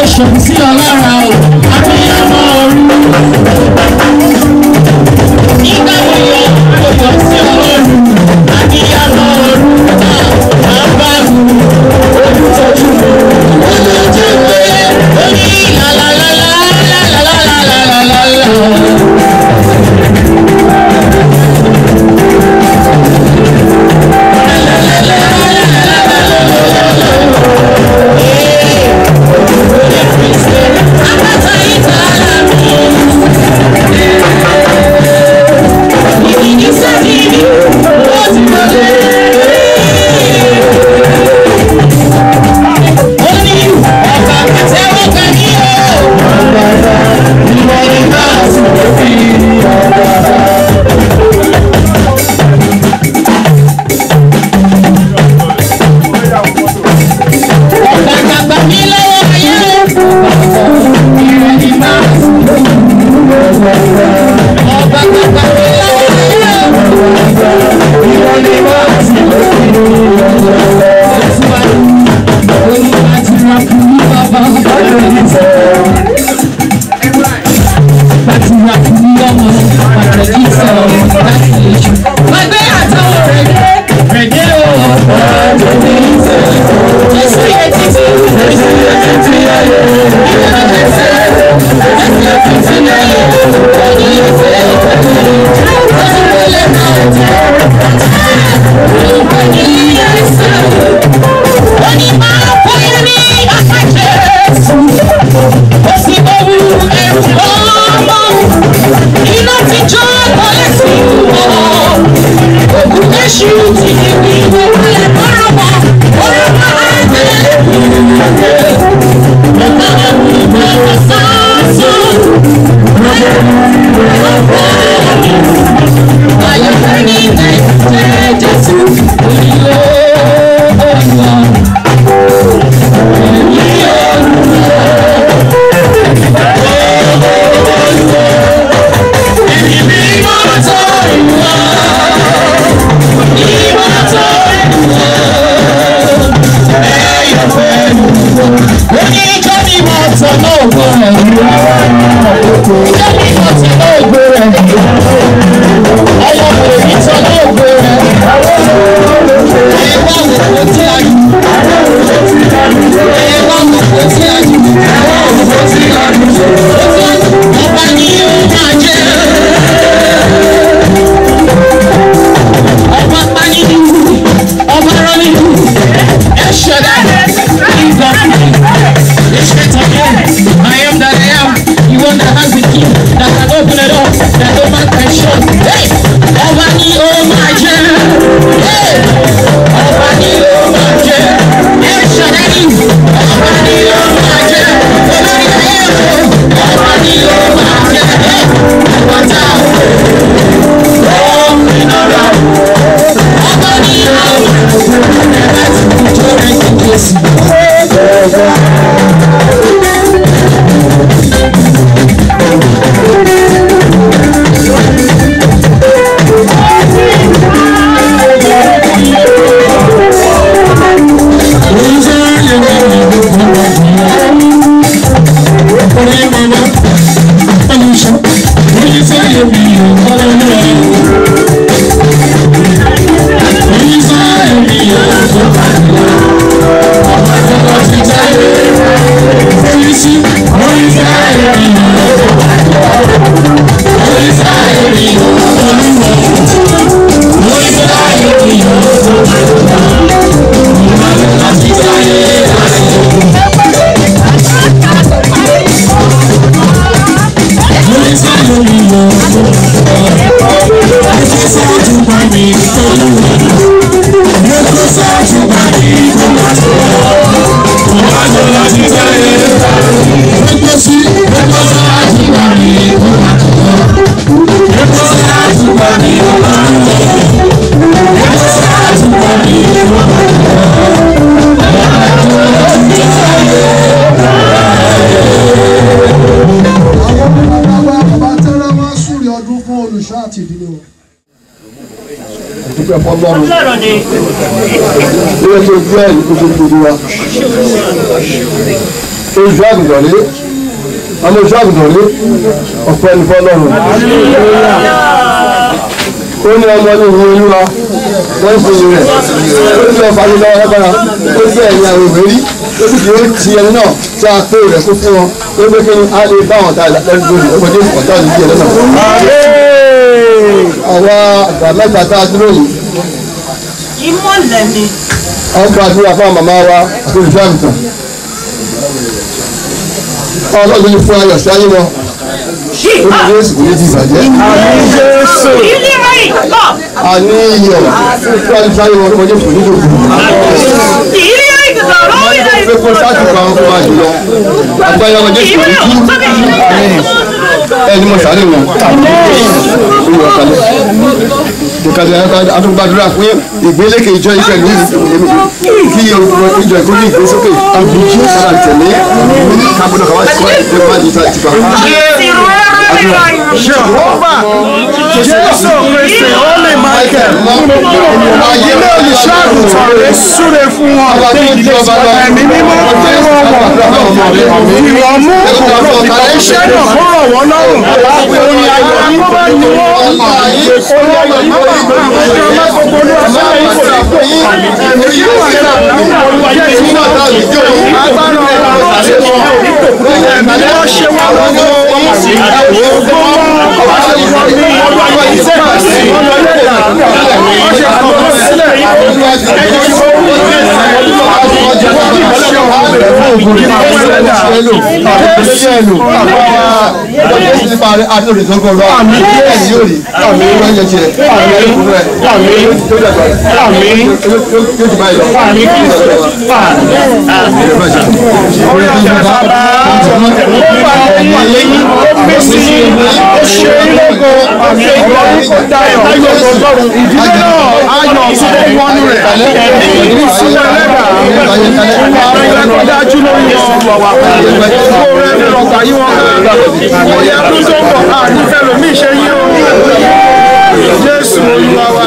ṣòkù sí ọlọ́ra o abiyamọ ooru. nígbà wo yọ òjò sí ọlọ́run abiyamọ ooru náà bá wù ojútọ́jú olójú pé ó ní làlàlàlàlàlàlàlàlà. Gbàgbàgbà mi lọ́wọ́ ayé. Ìrẹ̀lì máa ń sùn. Ọba gbàgbà mi lọ́wọ́ ayé. Ìrẹ̀lì máa ń sùn. Tẹ̀síwájú. Olúwa ti ra fún mi bàbá. Láti ra fún mi ọmọ. Pàtàkì sọ láti lè jù. Gbàgbé àtàwọn rẹ̀ dé. Rẹ̀ dé o. Jésù yẹ títí. Jésù yẹ títí ayé. Ìyá ẹsẹ̀. Jésù yẹ títí ayé. Ọdún yẹ fẹ́ ìtọ́jú. Jésù wọlé náà jẹ́. Olùkọ́ ní ẹsẹ̀. Ó ní máa fọyín ní àpàjẹ́. Ó sì bẹ̀rù ẹ̀rù ọmọ. Iná ti jó kọ́lé sí wọ̀. Ògùn Jésù ti di wíwọ́ wọlé kọ́rọ̀ mọ́. Orí máa ń tẹ̀lé. Oníjọ́ ni mo tọ̀ náà gbọ́ rẹ̀. Ìjọ́ ni mo tọ̀ náà gbọ́ rẹ̀. Ọlọ́run èmi tọ̀ náà gbọ́ rẹ̀. Ẹ wá òkú tí a yù. Ẹ wá òkú tí a yù. Ọba ni yóò máa jẹ́. Ọba pa nínú. Ọba rán nínú. Ẹ ṣẹ̀dá. Ìgbà fún mi. I am that I am. The one that has the key that can open it up. That no man can shut. Hey! Ọba ni ó máa jẹ́. Hey! Ọba ni ó máa jẹ́. Ẹ ṣọ̀rẹ́ ni. Ọba ni ó máa jẹ́. Olórí ayé o. Ọba ni ó máa jẹ́. Hey! Àgbàtà o. Ó ń pinnu ra o. Ọba ni ó máa jẹ́. Ẹ bá ti kú tó rẹ̀ kí Jésù. dúpẹ́ fọlọ́run sọ̀rọ̀ ni lórí ẹjọ́ ìgbé ẹ̀yìn tó gbogbo wa olùṣọ́ àgùntàn ní ọmọ olùṣọ́ àgùntàn ní ọ̀pọ̀ ẹni fọlọ́run ó ní ọmọ ní ìwé olúwa wọ́n ń sin rẹ̀ ó ní ọ̀fà ní lọ́wọ́ lágbára ó ní ẹ̀yìn àwọn ìwé rí ó sì kì í ti ẹni náà tí a pé rẹ̀ kó fún wọn ó gbé kí ni a lè bá àwọn ta lẹ́nu lórí ọmọdé ọ̀tá ní ìdíyẹ lọ́nà. àwa àgbà mẹ́ta tá a dúró yìí ìmọ̀lẹ̀ ni wọ́n gba àdúrà fún àwọn màmá wa àti olùfẹ́ àgùntàn. ọlọ́run ní fún ayọ̀ sí ayé wọn ó ní jésù kò ní ti ìbàjẹ́. ìlera ìgbọ́ a ní iyọ̀ fún ayọ̀ sí ayé wọn kọjá kò ní dòkú. ìlera ìgbọ́ lórí rẹ̀ pé kó sáàtì pa àwọn ọmọ àjùlọ agbáyọ ọmọ jésù kò ní kú ẹni mo sáré wọn. olùwà kalẹ̀ ìkàlẹ̀ àtúgbàdúrà fún ìgbélékè ìjọ ìpẹ̀lú kí ìjọ ìkó ní ìgbésókè àbújú sára tẹ̀lé kábọ̀dọ̀ kàwá sí ẹgbẹ́ máa di ìta ìtìpa. Jésù Kristi ó lè Michael ilé olùṣọ́ àgùntàn rẹ̀ súre fún wọn ẹ̀mí mímọ́ tí wọ́n mọ̀ ìwọ̀n mú iṣẹ́ náà kó rọ̀ wọ́n lọ́rùn orin ayọ̀ ní kó bá ní wọ́n orin ayọ̀ ní kó bá ní wọ́n ọjọ́ mẹ́kọ̀ọ́ ní ọ̀sán yìí kò lè pè é ẹ̀mí yóò wà ní olùwàjẹ́ ìṣúná agbára ọ̀rọ̀ àti ẹ̀mí wọ́n ṣe wá lọ́wọ́ gbogbo wọn ní ọlọ́wọ́ ìṣẹ́kọ̀ọ́sí ọjọ́ kọ̀ọ̀kan sílẹ̀ ìdílé náà ayọ̀ tó wọnú rẹ̀ ní sílẹ̀ lẹ́dà ọ̀rẹ́ tó dájú lórí wọn wàwà kó rẹ̀ ní ọgbà yí wọn ká òye ẹkún tó pọ̀ á nífẹ̀ẹ́ lómi ṣe yí o Jésù Olúwa wa.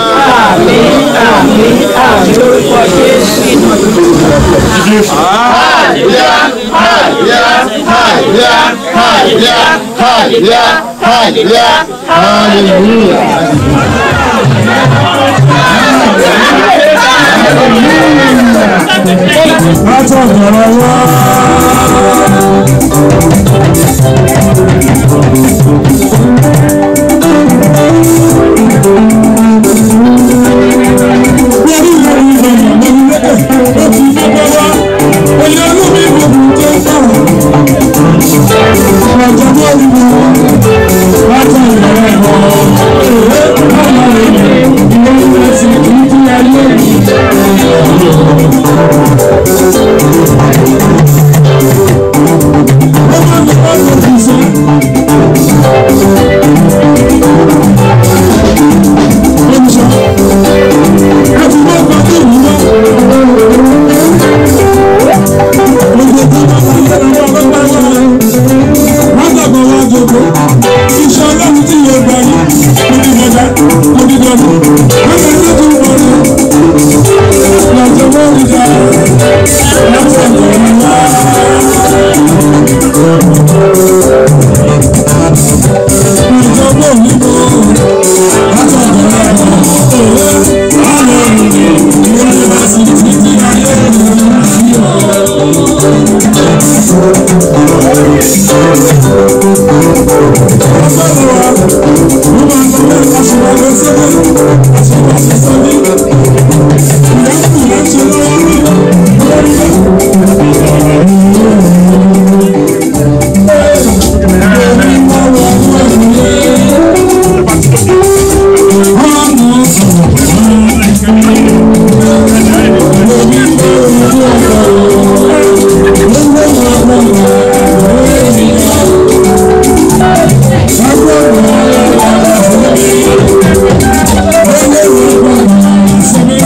Thank you.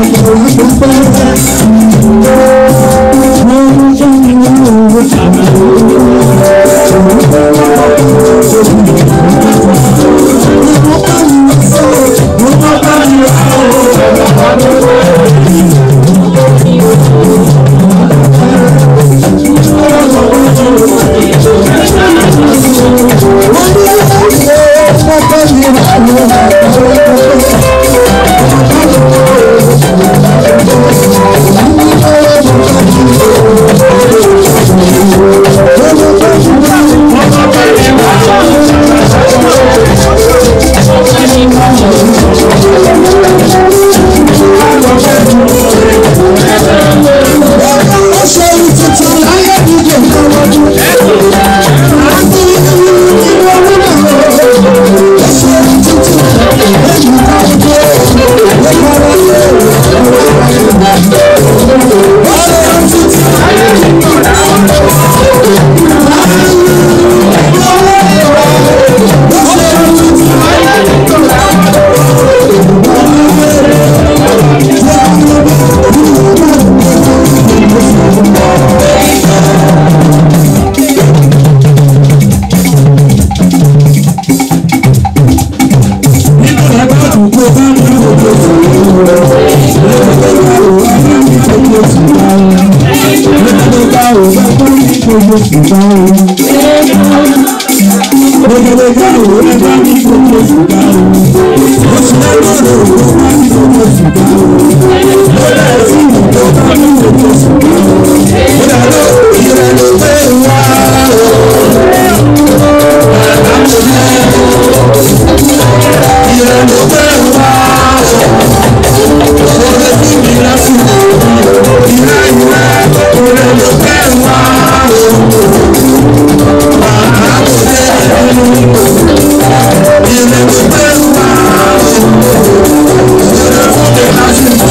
Thank you.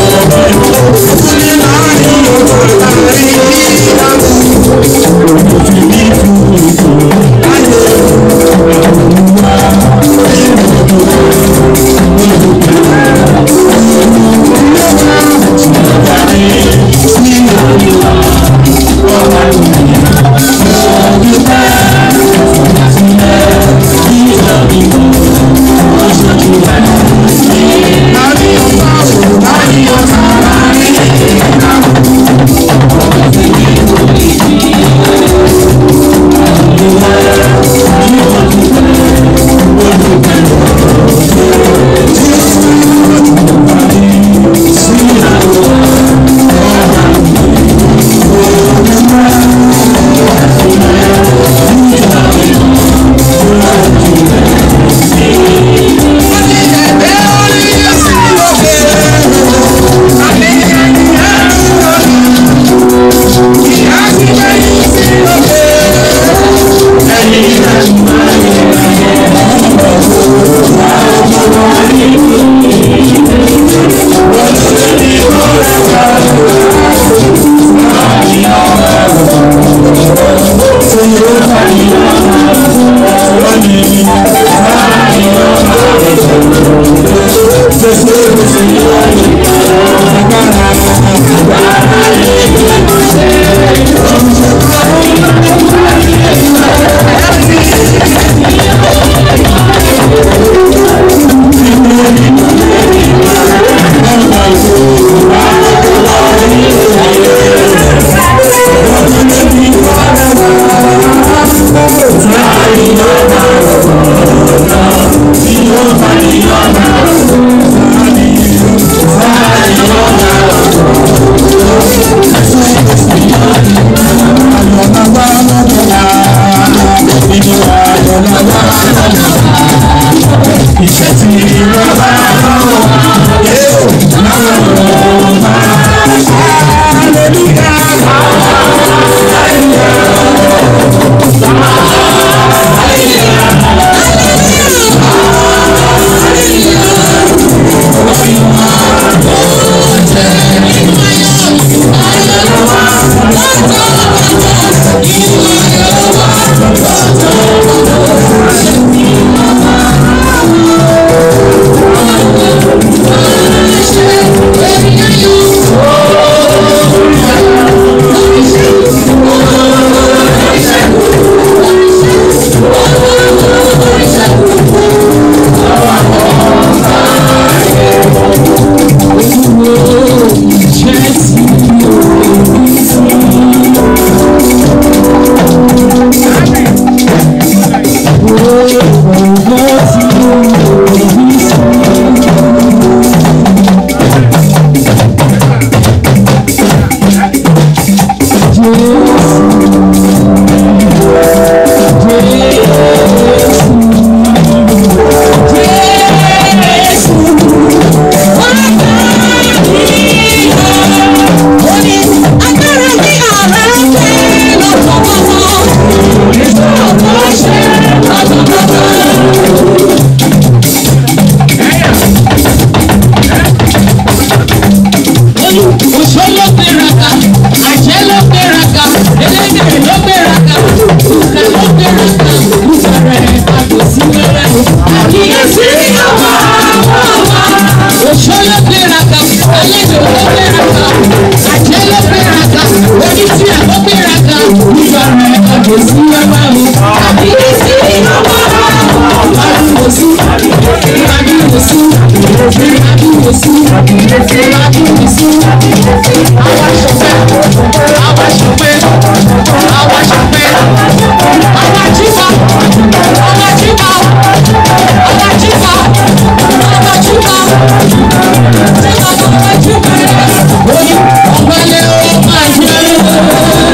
olú òṣó ló gbéraga àjẹ́ ló gbéraga elédèrè ló gbéraga ìkà ló gbéraga ìbẹ̀rẹ̀ àgbòsí wẹ́rẹ́ àkíyèsí ọmọ ọmọ òṣó ló gbéraga àlejò ló gbéraga àjẹ́ ló gbéraga oníṣẹ́ ló gbéraga ìbẹ̀rẹ̀ àgbòsí wẹ́rẹ́ àkíyèsí ọmọ ọmọ àdúgbòsí àdúgbòsí àdúgbòsí àdúgbòsí àwa ṣọpẹ́ àwa ṣọpẹ́ àwa ṣọpẹ́ àwa jíwa àwa jíwa àwa jíwa àwa jíwa jíwa àwa jíwa oyin ọ̀gbẹ́lẹ̀ ó máa yẹ.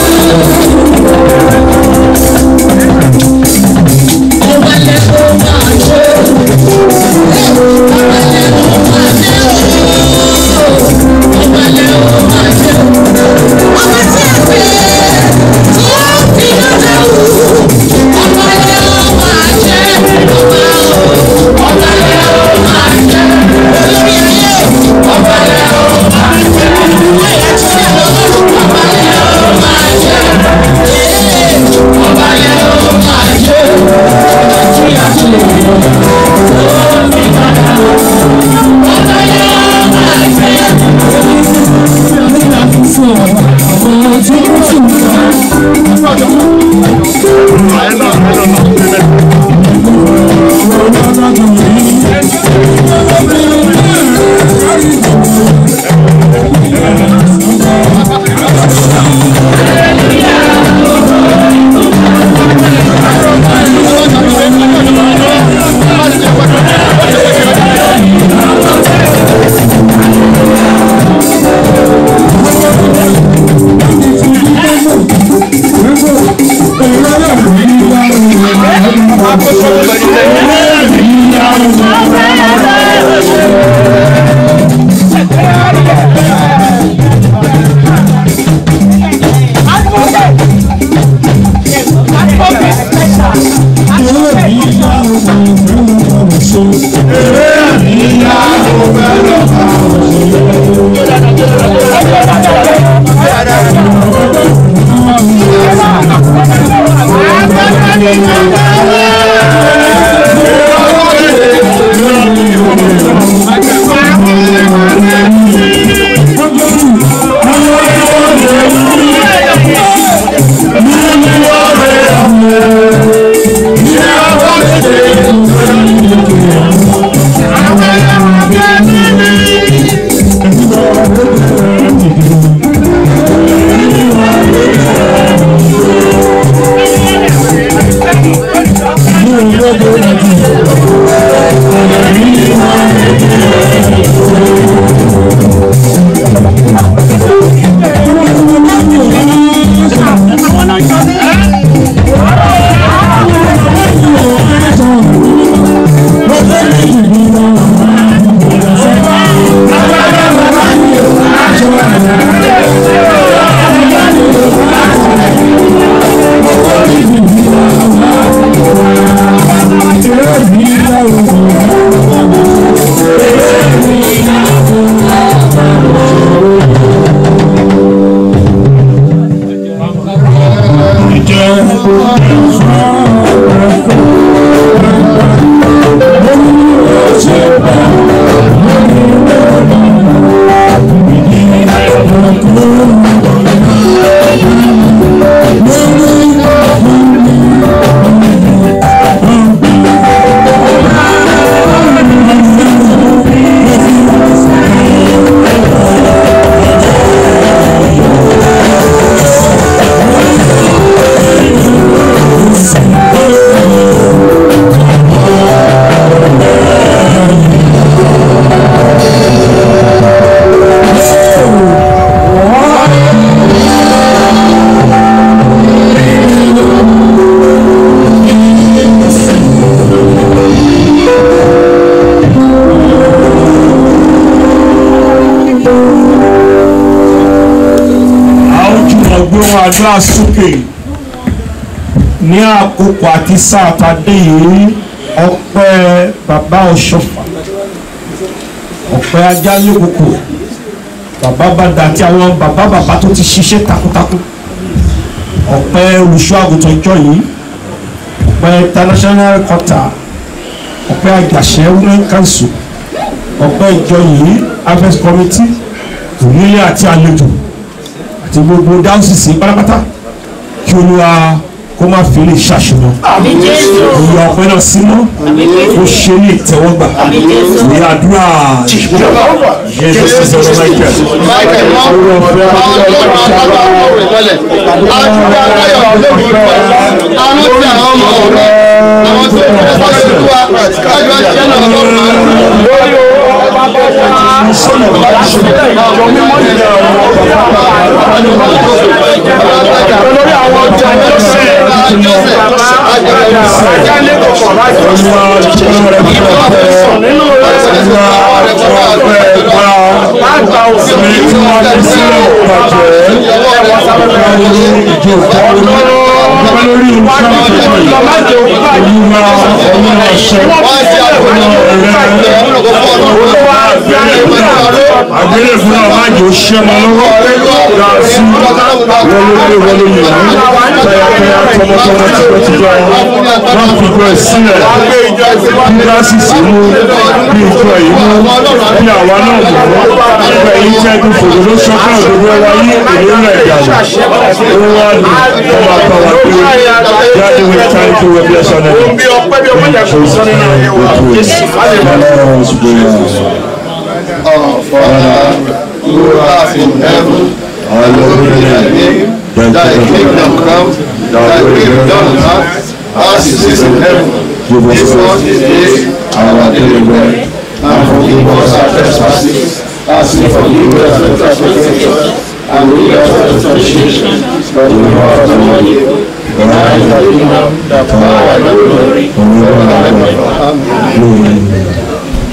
ọ̀gbẹ́lẹ̀ ó máa yẹ. ọ̀gbẹ́lẹ̀ ó máa yẹ. ọ̀gbẹ́lẹ̀ ó máa yẹ. ọmọ tí a pè é tí ó fi lọ́jà wù. ọ̀gbẹ́lẹ̀ ó máa yẹ. ọ̀gbà ó ọ̀gbẹ́lẹ̀ ó máa yẹ. olórí ayé ọ̀gbẹ́lẹ̀ ó máa yẹ. ayé tí a lọ ọ̀gbẹ́lẹ̀ ó máa yẹ. ọ̀gbẹ́lẹ̀ ó máa yẹ. tí a ti lè lọ. àdúrà sókè ní àkókò àti sáà tàdé yìí ọpẹ́ bàbá ọ̀ṣọ́fà ọpẹ́ ajálẹ́kòkò bàbá bàdà àti àwọn bàbá bàbá tó ti ṣiṣẹ́ takuntakun ọ̀pẹ́ olùṣọ́ àgùntàn ìjọ yìí ọ̀pẹ́ international quarter ọ̀pẹ́ àjàṣẹ́ women council ọ̀pẹ́ ìjọ yìí harvest committee onílé àti àlejò àti gbogbo dáhùsìsì pátápátá kí olúwa kó má fi lè ṣàṣeyàn ìyá ọ̀pẹ́ náà sí mọ́ ó ṣe ní ìtẹ́wọ́gbà ní àdúrà jésù sọ̀rọ̀ michael Michael mọ́ àwọn ọlọ́run alábàá ọ̀rọ̀ ìmọ̀lẹ̀ àdúrà ayọ̀ lórí ìfẹ́ àwọn tí àwọn ọmọ ọ̀rọ̀ àwọn tí ó fẹ́ sáré tó wá kájú àṣẹ náà lọ́rùn olórí àwọn ọjà jọ́sẹ̀ ajá lẹ́kọ̀ọ́ láti sọ nínú lágbà òfin agbélé fún wa máa jò ṣẹ́ mọ́ lọ́wọ́ yà sí wọlé wọlé yìí tayataya tọmọtọmọ tipẹ́tipẹ́ wọ́n fi gbọ́ ẹ sílẹ̀ bí dásìsì mú bí ìjọ yìí mú bí àwa náà mú nígbà yìí tẹ́ bí fòdò ló sọ́kàn òdodo ẹwà yí èlé rẹ̀ dànù ó wá lù ọmọ àpá wa pé jáde wẹ̀ tán kí wọ́n bí ẹ sọ náà. bí ọpẹ́ bí ọpẹ́ jàpọ̀ sọ nínú ayé wa jésù Our Father, who art in heaven, hallowed be thy name. Thy kingdom come, thy will be done on earth as it is in heaven. Give us this day our daily bread, and forgive us our trespasses, as we forgive those who trespass against us. And lead us not into temptation, but deliver us from evil. For thine is the kingdom, the power, and the glory, forever and ever. Amen.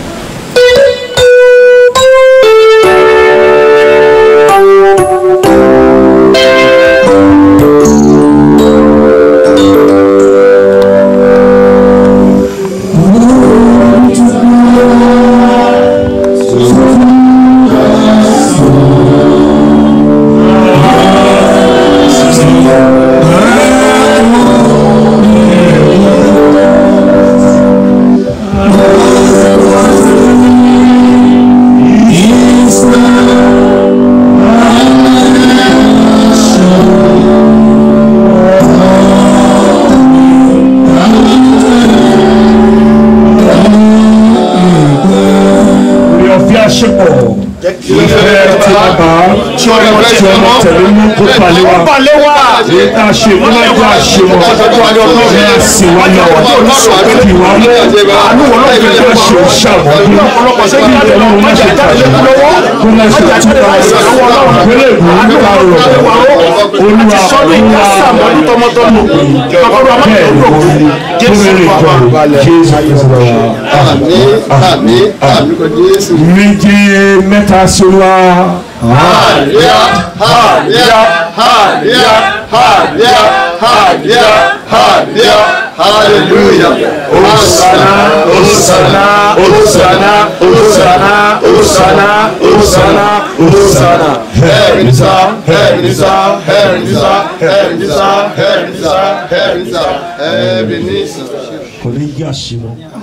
orí ọ̀fẹ́ àṣepọ̀ ìfẹ́ tí bàbá tí ọmọ tí ọmọ tẹ̀lé mú kó palẹ̀ wa balẹ̀ wá èyí tá a ṣe níwájú àṣemọ̀ ní àsìwá náà kì wá mú àánú wọn náà fi fẹ́ ṣe òṣàbọ̀dún kí ìtẹ̀lẹ́ wọn má ṣe tàbí kó má ṣe túbà ìpínlẹ̀ èkó nípa ọ̀rọ̀ olúwa olúwa tọmọtọmọ bẹ́ẹ̀ ni wọ́n ní kó mẹ́rin ìjọba jésù kristu wa. Àmín, àmín, àmín kò Jésù. méje mẹ́ta sí wa. Hallelujah, hallelujah, hallelujah, hallelujah, hallelujah, hallelujah, hallelujah. Hosanna, Hosanna, Hosanna, Hosanna, Hosanna, Hosanna, Hosanna. Heaven is up, heaven is up, heaven is up, heaven is up, heaven is up, heaven is up, heaven is up. kò ní yí àṣemọ